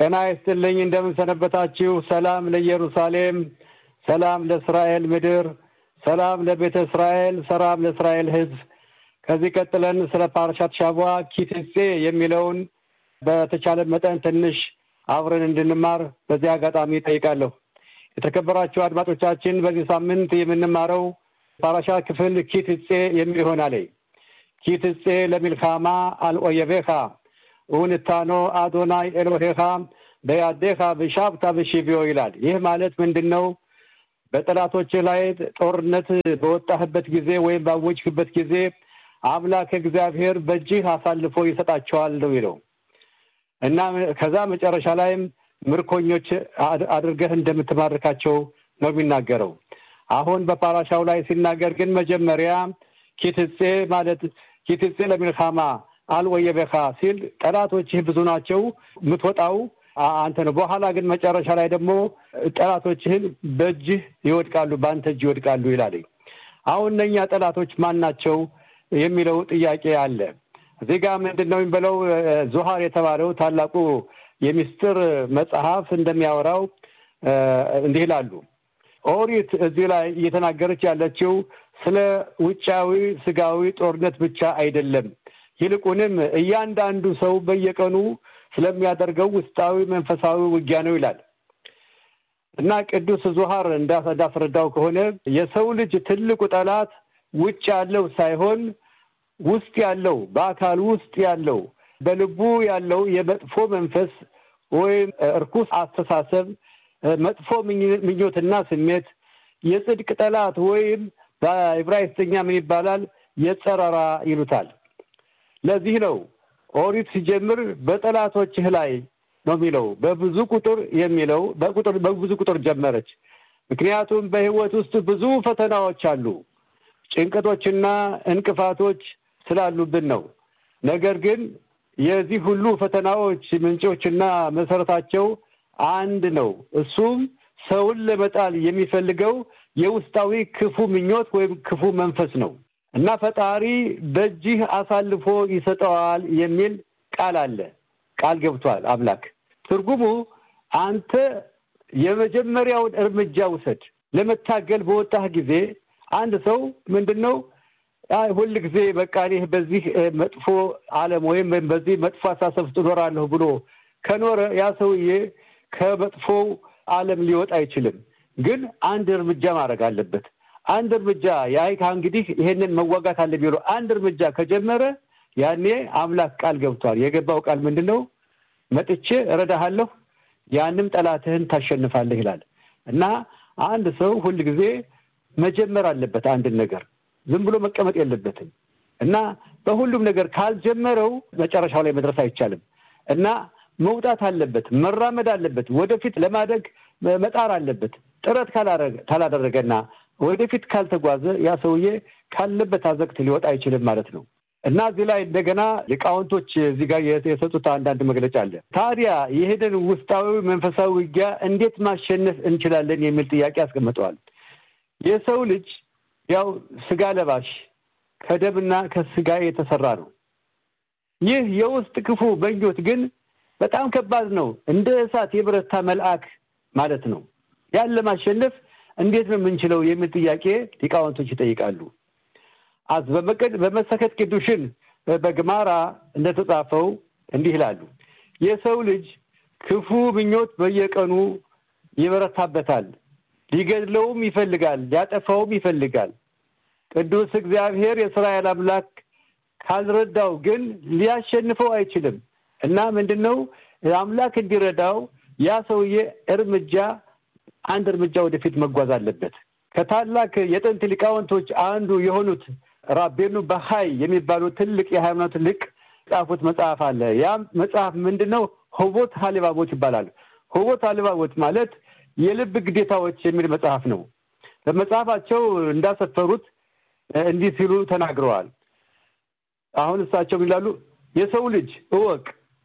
ጤና ይስጥልኝ። እንደምን ሰነበታችሁ? ሰላም ለኢየሩሳሌም፣ ሰላም ለእስራኤል ምድር፣ ሰላም ለቤተ እስራኤል፣ ሰላም ለእስራኤል ሕዝብ። ከዚህ ቀጥለን ስለ ፓርሻት ሻቧ ኪትጼ የሚለውን በተቻለ መጠን ትንሽ አብረን እንድንማር በዚህ አጋጣሚ ጠይቃለሁ። የተከበራችሁ አድማጮቻችን በዚህ ሳምንት የምንማረው ፓራሻ ክፍል ኪትጼ የሚል ይሆናል። ኪትጼ ለሚልካማ አልኦየቤኻ ውንታኖ አዶናይ ኤሎሄኻ በያዴኻ ብሻብታ ብሺቪዮ ይላል። ይህ ማለት ምንድን ነው? በጠላቶች ላይ ጦርነት በወጣህበት ጊዜ ወይም ባወጅህበት ጊዜ አምላክ እግዚአብሔር በእጅህ አሳልፎ ይሰጣቸዋል ነው ይለው እና ከዛ መጨረሻ ላይም ምርኮኞች አድርገህ እንደምትማርካቸው ነው የሚናገረው። አሁን በፓራሻው ላይ ሲናገር ግን መጀመሪያ ኪትጼ ማለት ኪትጼ ለሚልካማ አልወየበኻ ሲል ጠላቶችህ ብዙ ናቸው፣ የምትወጣው አንተ ነው። በኋላ ግን መጨረሻ ላይ ደግሞ ጠላቶችህን በእጅህ ይወድቃሉ፣ በአንተ እጅ ይወድቃሉ ይላል። አሁን እነኛ ጠላቶች ማን ናቸው የሚለው ጥያቄ አለ። እዚህ ጋር ምንድን ነው የሚበለው? ዞሃር የተባለው ታላቁ የሚስጥር መጽሐፍ እንደሚያወራው እንዲህ ይላሉ። ኦሪት እዚህ ላይ እየተናገረች ያለችው ስለ ውጫዊ ስጋዊ ጦርነት ብቻ አይደለም። ይልቁንም እያንዳንዱ ሰው በየቀኑ ስለሚያደርገው ውስጣዊ መንፈሳዊ ውጊያ ነው ይላል እና ቅዱስ ዞሃር እንዳስረዳው ከሆነ የሰው ልጅ ትልቁ ጠላት ውጭ ያለው ሳይሆን ውስጥ ያለው በአካል ውስጥ ያለው በልቡ ያለው የመጥፎ መንፈስ ወይም እርኩስ አስተሳሰብ፣ መጥፎ ምኞትና ስሜት የጽድቅ ጠላት ወይም በዕብራይስጥኛ ምን ይባላል? የጸረራ ይሉታል። ለዚህ ነው ኦሪት ሲጀምር በጠላቶችህ ላይ ነው የሚለው በብዙ ቁጥር የሚለው በቁጥር በብዙ ቁጥር ጀመረች። ምክንያቱም በሕይወት ውስጥ ብዙ ፈተናዎች አሉ፣ ጭንቀቶችና እንቅፋቶች ስላሉብን ነው። ነገር ግን የዚህ ሁሉ ፈተናዎች ምንጮችና መሰረታቸው አንድ ነው። እሱም ሰውን ለመጣል የሚፈልገው የውስጣዊ ክፉ ምኞት ወይም ክፉ መንፈስ ነው እና ፈጣሪ በእጅህ አሳልፎ ይሰጠዋል የሚል ቃል አለ። ቃል ገብቷል አምላክ። ትርጉሙ አንተ የመጀመሪያውን እርምጃ ውሰድ። ለመታገል በወጣህ ጊዜ አንድ ሰው ምንድን ነው ሁል ጊዜ በቃ እኔ በዚህ መጥፎ ዓለም ወይም በዚህ መጥፎ አሳሰብ ውስጥ እኖራለሁ ብሎ ከኖረ ያ ሰውዬ ከመጥፎው ዓለም ሊወጣ አይችልም። ግን አንድ እርምጃ ማድረግ አለበት። አንድ እርምጃ የአይካ እንግዲህ ይሄንን መዋጋት አለ ቢሎ አንድ እርምጃ ከጀመረ ያኔ አምላክ ቃል ገብቷል። የገባው ቃል ምንድን ነው? መጥቼ እረዳሃለሁ፣ ያንም ጠላትህን ታሸንፋለህ ይላል እና አንድ ሰው ሁል ጊዜ መጀመር አለበት አንድን ነገር ዝም ብሎ መቀመጥ የለበትም እና በሁሉም ነገር ካልጀመረው መጨረሻው ላይ መድረስ አይቻልም እና መውጣት አለበት፣ መራመድ አለበት፣ ወደፊት ለማደግ መጣር አለበት። ጥረት ካላደረገና ወደፊት ካልተጓዘ ያ ሰውዬ ካለበት አዘቅት ሊወጣ አይችልም ማለት ነው እና እዚህ ላይ እንደገና ሊቃውንቶች እዚህ ጋር የሰጡት አንዳንድ መግለጫ አለ። ታዲያ ይህንን ውስጣዊ መንፈሳዊ ውጊያ እንዴት ማሸነፍ እንችላለን የሚል ጥያቄ አስቀምጠዋል። የሰው ልጅ ያው ስጋ ለባሽ ከደምና ከስጋ የተሰራ ነው። ይህ የውስጥ ክፉ ምኞት ግን በጣም ከባድ ነው። እንደ እሳት የበረታ መልአክ ማለት ነው። ያን ለማሸነፍ እንዴት ነው የምንችለው የሚል ጥያቄ ሊቃውንቶች ይጠይቃሉ። አዝ በመቀድ በመሰከት ቅዱሽን በግማራ እንደተጻፈው እንዲህ ይላሉ። የሰው ልጅ ክፉ ምኞት በየቀኑ ይበረታበታል። ሊገድለውም ይፈልጋል፣ ሊያጠፋውም ይፈልጋል። ቅዱስ እግዚአብሔር የእስራኤል አምላክ ካልረዳው ግን ሊያሸንፈው አይችልም እና ምንድን ነው አምላክ እንዲረዳው ያ ሰውዬ እርምጃ አንድ እርምጃ ወደፊት መጓዝ አለበት። ከታላቅ የጥንት ሊቃውንቶች አንዱ የሆኑት ራቤኑ በሀይ የሚባሉ ትልቅ የሃይማኖት ሊቅ ጻፉት መጽሐፍ አለ። ያም መጽሐፍ ምንድን ነው? ሆቦት ሀሊባቦት ይባላል። ሆቦት ሀሊባቦት ማለት የልብ ግዴታዎች የሚል መጽሐፍ ነው። በመጽሐፋቸው እንዳሰፈሩት እንዲህ ሲሉ ተናግረዋል። አሁን እሳቸው ይላሉ፣ የሰው ልጅ እወቅ፣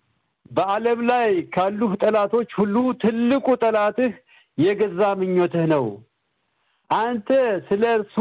በዓለም ላይ ካሉህ ጠላቶች ሁሉ ትልቁ ጠላትህ የገዛ ምኞትህ ነው። አንተ ስለ እርሱ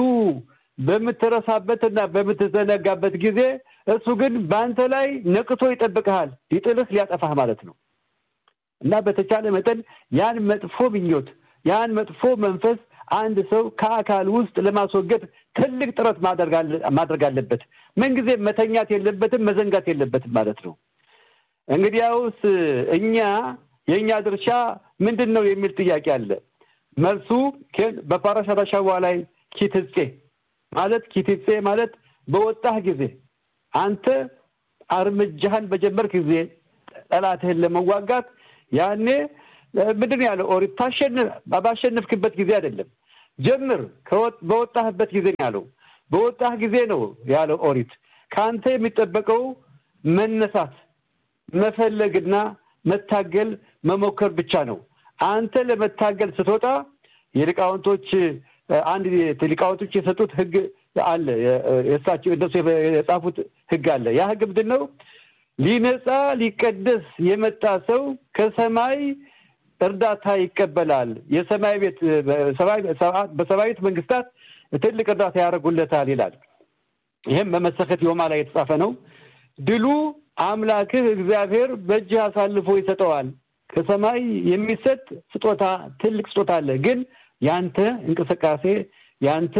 በምትረሳበትና በምትዘነጋበት ጊዜ እሱ ግን በአንተ ላይ ነቅቶ ይጠብቅሃል፣ ሊጥልህ ሊያጠፋህ ማለት ነው። እና በተቻለ መጠን ያን መጥፎ ምኞት ያን መጥፎ መንፈስ አንድ ሰው ከአካል ውስጥ ለማስወገድ ትልቅ ጥረት ማድረግ አለበት። ምንጊዜ መተኛት የለበትም፣ መዘንጋት የለበትም ማለት ነው። እንግዲያውስ እኛ የእኛ ድርሻ ምንድን ነው የሚል ጥያቄ አለ። መልሱ በፓራሻት አሻዋ ላይ ኪትጼ ማለት ኪትጼ ማለት በወጣህ ጊዜ አንተ እርምጃህን በጀመርክ ጊዜ ጠላትህን ለመዋጋት ያኔ ምንድን ነው ያለው ኦሪት ታሸንፍ ባሸነፍክበት ጊዜ አይደለም ጀምር በወጣህበት ጊዜ ነው ያለው በወጣህ ጊዜ ነው ያለው ኦሪት ከአንተ የሚጠበቀው መነሳት መፈለግና መታገል መሞከር ብቻ ነው አንተ ለመታገል ስትወጣ የሊቃውንቶች አንድ ሊቃውንቶች የሰጡት ህግ አለ የእሳቸው እነሱ የጻፉት ህግ አለ ያ ህግ ምንድን ነው ሊነጻ ሊቀደስ የመጣ ሰው ከሰማይ እርዳታ ይቀበላል የሰማይ ቤት በሰማያዊት መንግስታት ትልቅ እርዳታ ያደርጉለታል ይላል ይህም በመሰከት ዮማ ላይ የተጻፈ ነው ድሉ አምላክህ እግዚአብሔር በእጅህ አሳልፎ ይሰጠዋል ከሰማይ የሚሰጥ ስጦታ ትልቅ ስጦታ አለ ግን ያንተ እንቅስቃሴ ያንተ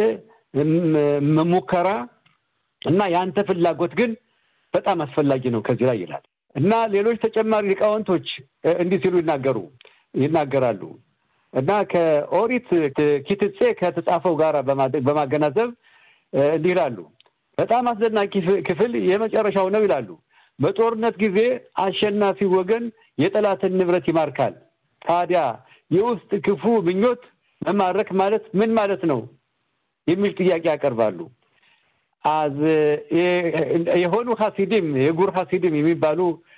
ሙከራ እና ያንተ ፍላጎት ግን በጣም አስፈላጊ ነው ከዚህ ላይ ይላል እና ሌሎች ተጨማሪ ሊቃውንቶች እንዲህ ሲሉ ይናገሩ ይናገራሉ እና ከኦሪት ኪትጼ ከተጻፈው ጋር በማገናዘብ እንዲህ ይላሉ በጣም አስደናቂ ክፍል የመጨረሻው ነው ይላሉ በጦርነት ጊዜ አሸናፊ ወገን የጠላትን ንብረት ይማርካል ታዲያ የውስጥ ክፉ ምኞት መማረክ ማለት ምን ማለት ነው የሚል ጥያቄ ያቀርባሉ አዝ የሆኑ ሀሲዲም የጉር ሀሲዲም የሚባሉ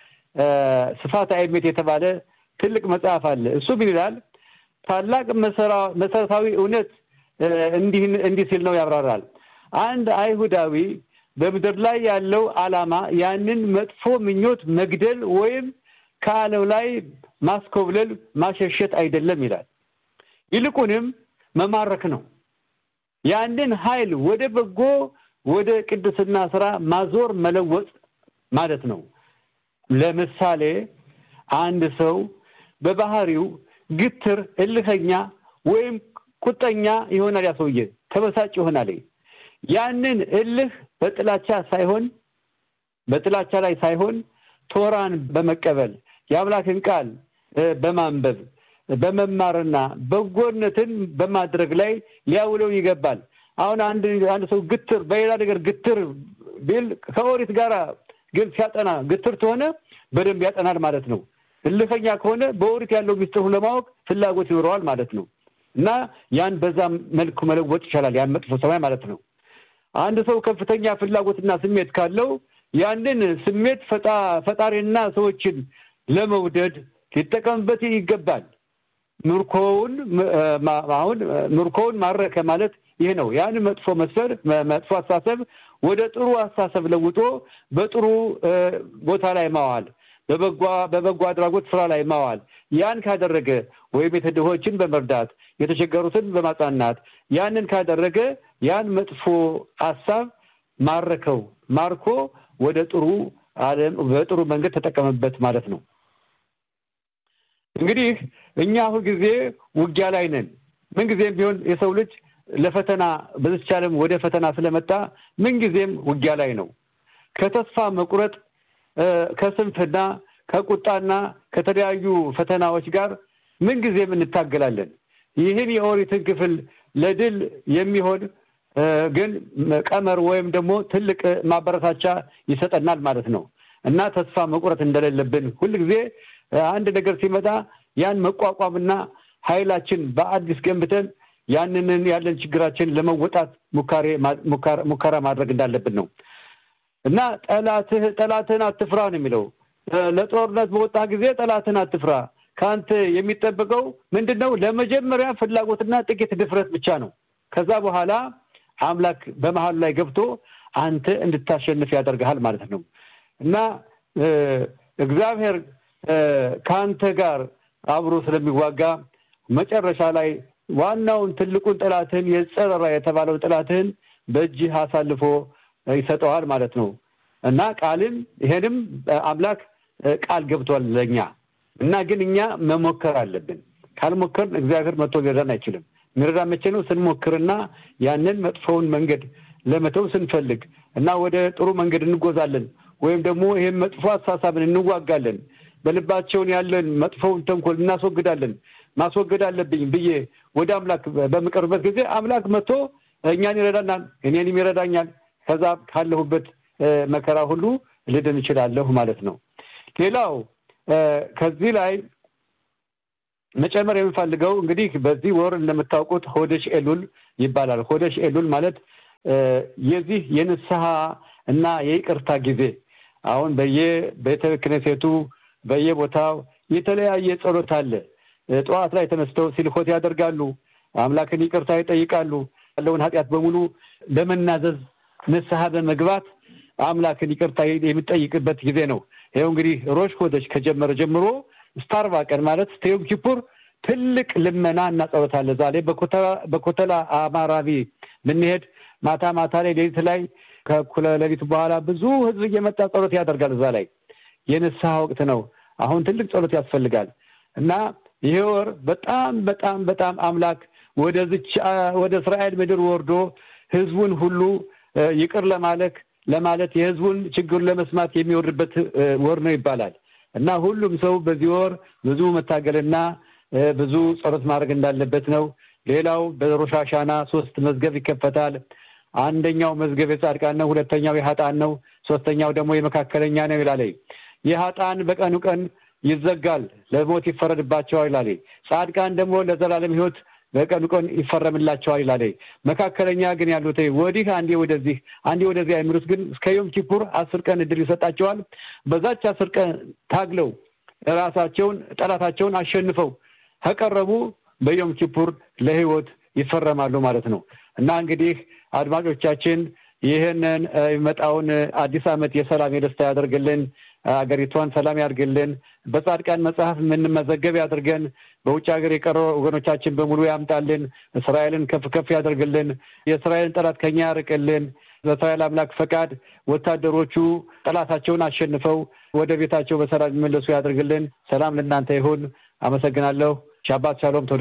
ስፋት አይሜት የተባለ ትልቅ መጽሐፍ አለ እሱ ምን ይላል ታላቅ መሰረታዊ እውነት እንዲህ ሲል ነው ያብራራል አንድ አይሁዳዊ በምድር ላይ ያለው አላማ ያንን መጥፎ ምኞት መግደል ወይም ከአለው ላይ ማስኮብለል ማሸሸት አይደለም ይላል ይልቁንም መማረክ ነው ያንን ኃይል ወደ በጎ ወደ ቅድስና ስራ ማዞር መለወጥ ማለት ነው ለምሳሌ አንድ ሰው በባህሪው ግትር እልኸኛ ወይም ቁጠኛ ይሆናል ያ ሰውዬ ተበሳጭ ይሆናል ያንን እልህ በጥላቻ ሳይሆን በጥላቻ ላይ ሳይሆን ቶራን በመቀበል የአምላክን ቃል በማንበብ በመማርና በጎነትን በማድረግ ላይ ሊያውለው ይገባል አሁን አንድ አንድ ሰው ግትር በሌላ ነገር ግትር ቢል ከኦሪት ጋር ግን ሲያጠና ግትር ከሆነ በደንብ ያጠናል ማለት ነው እልፈኛ ከሆነ በኦሪት ያለው ሚስጥሩ ለማወቅ ፍላጎት ይኖረዋል ማለት ነው እና ያን በዛ መልኩ መለወጥ ይቻላል ያን መጥፎ ሰማይ ማለት ነው አንድ ሰው ከፍተኛ ፍላጎትና ስሜት ካለው ያንን ስሜት ፈጣሪና ሰዎችን ለመውደድ ሊጠቀምበት ይገባል ምርኮውን አሁን ምርኮውን ማረከ ማለት ይህ ነው ያን መጥፎ መስፈር መጥፎ አስተሳሰብ ወደ ጥሩ አስተሳሰብ ለውጦ በጥሩ ቦታ ላይ ማዋል በበጎ አድራጎት ስራ ላይ ማዋል ያን ካደረገ ወይም የተድሆችን በመርዳት የተቸገሩትን በማጽናናት ያንን ካደረገ ያን መጥፎ ሀሳብ ማረከው ማርኮ ወደ ጥሩ አለም በጥሩ መንገድ ተጠቀመበት ማለት ነው እንግዲህ እኛ ሁልጊዜ ውጊያ ላይ ነን ምንጊዜም ቢሆን የሰው ልጅ ለፈተና በዚች ዓለም ወደ ፈተና ስለመጣ ምንጊዜም ውጊያ ላይ ነው ከተስፋ መቁረጥ ከስንፍና ከቁጣና ከተለያዩ ፈተናዎች ጋር ምንጊዜም እንታገላለን ይህን የኦሪትን ክፍል ለድል የሚሆን ግን ቀመር ወይም ደግሞ ትልቅ ማበረታቻ ይሰጠናል ማለት ነው እና ተስፋ መቁረጥ እንደሌለብን ሁልጊዜ አንድ ነገር ሲመጣ ያን መቋቋምና ኃይላችን በአዲስ ገንብተን ያንንን ያለን ችግራችን ለመወጣት ሙከራ ማድረግ እንዳለብን ነው እና ጠላትህ ጠላትህን አትፍራ ነው የሚለው ለጦርነት በወጣ ጊዜ ጠላትህን አትፍራ ከአንተ የሚጠበቀው ምንድን ነው ለመጀመሪያ ፍላጎትና ጥቂት ድፍረት ብቻ ነው ከዛ በኋላ አምላክ በመሀሉ ላይ ገብቶ አንተ እንድታሸንፍ ያደርግሃል ማለት ነው እና እግዚአብሔር ከአንተ ጋር አብሮ ስለሚዋጋ መጨረሻ ላይ ዋናውን ትልቁን ጥላትህን የጸረራ የተባለው ጥላትህን በእጅህ አሳልፎ ይሰጠዋል ማለት ነው እና ቃልን ይሄንም አምላክ ቃል ገብቷል ለእኛ እና ግን እኛ መሞከር አለብን። ካልሞከርን እግዚአብሔር መጥቶ ሊረዳን አይችልም። የሚረዳ መቼ ነው? ስንሞክርና ያንን መጥፎውን መንገድ ለመተው ስንፈልግ እና ወደ ጥሩ መንገድ እንጎዛለን ወይም ደግሞ ይህም መጥፎ አስተሳሰብን እንዋጋለን። በልባቸውን ያለን መጥፎውን ተንኮል እናስወግዳለን። ማስወገድ አለብኝ ብዬ ወደ አምላክ በምቀርበት ጊዜ አምላክ መጥቶ እኛን ይረዳናል፣ እኔንም ይረዳኛል። ከዛ ካለሁበት መከራ ሁሉ ልድን እችላለሁ ማለት ነው። ሌላው ከዚህ ላይ መጨመር የምፈልገው እንግዲህ በዚህ ወር እንደምታውቁት ሆደሽ ኤሉል ይባላል። ሆደሽ ኤሉል ማለት የዚህ የንስሐ እና የይቅርታ ጊዜ አሁን በየቤተ ክህነቱ በየቦታው የተለያየ ጸሎት አለ። ጠዋት ላይ ተነስተው ሲልኮት ያደርጋሉ። አምላክን ይቅርታ ይጠይቃሉ። ያለውን ኃጢአት በሙሉ ለመናዘዝ ንስሐ በመግባት አምላክን ይቅርታ የሚጠይቅበት ጊዜ ነው። ይኸው እንግዲህ ሮሽ ሆደሽ ከጀመረ ጀምሮ ስታርባ ቀን ማለት ዮም ኪፑር ትልቅ ልመና እና ጸሎት አለ። ዛሬ በኮተላ አማራቢ ብንሄድ ማታ ማታ ላይ ሌሊት ላይ ከእኩለ ሌሊት በኋላ ብዙ ሕዝብ እየመጣ ጸሎት ያደርጋል። እዛ ላይ የንስሐ ወቅት ነው። አሁን ትልቅ ጸሎት ያስፈልጋል እና ይሄ ወር በጣም በጣም በጣም አምላክ ወደዚች ወደ እስራኤል ምድር ወርዶ ሕዝቡን ሁሉ ይቅር ለማለክ ለማለት የሕዝቡን ችግር ለመስማት የሚወርድበት ወር ነው ይባላል እና ሁሉም ሰው በዚህ ወር ብዙ መታገልና ብዙ ጸሎት ማድረግ እንዳለበት ነው። ሌላው በሮሽ ሐሻና ሶስት መዝገብ ይከፈታል። አንደኛው መዝገብ የጻድቃን ነው። ሁለተኛው የሀጣን ነው። ሶስተኛው ደግሞ የመካከለኛ ነው ይላል። የሀጣን በቀኑ ቀን ይዘጋል፣ ለሞት ይፈረድባቸዋል ይላል። ጻድቃን ደግሞ ለዘላለም ሕይወት በቀኑ ቀን ይፈረምላቸዋል ይላል። መካከለኛ ግን ያሉት ወዲህ አንዴ ወደዚህ አንዴ ወደዚህ አይምሩት ግን እስከ ዮም ኪፑር አስር ቀን እድል ይሰጣቸዋል። በዛች አስር ቀን ታግለው ራሳቸውን ጠላታቸውን አሸንፈው ከቀረቡ በዮም ኪፑር ለሕይወት ይፈረማሉ ማለት ነው እና እንግዲህ አድማጮቻችን ይህንን የሚመጣውን አዲስ ዓመት የሰላም የደስታ ያደርግልን። ሀገሪቷን ሰላም ያድርግልን። በጻድቃን መጽሐፍ የምንመዘገብ ያድርገን። በውጭ ሀገር የቀረ ወገኖቻችን በሙሉ ያምጣልን። እስራኤልን ከፍ ከፍ ያደርግልን። የእስራኤልን ጠላት ከኛ ያርቅልን። በእስራኤል አምላክ ፈቃድ ወታደሮቹ ጠላታቸውን አሸንፈው ወደ ቤታቸው በሰላም የሚመለሱ ያደርግልን። ሰላም ለእናንተ ይሁን። አመሰግናለሁ። ሻባት ሻሎም።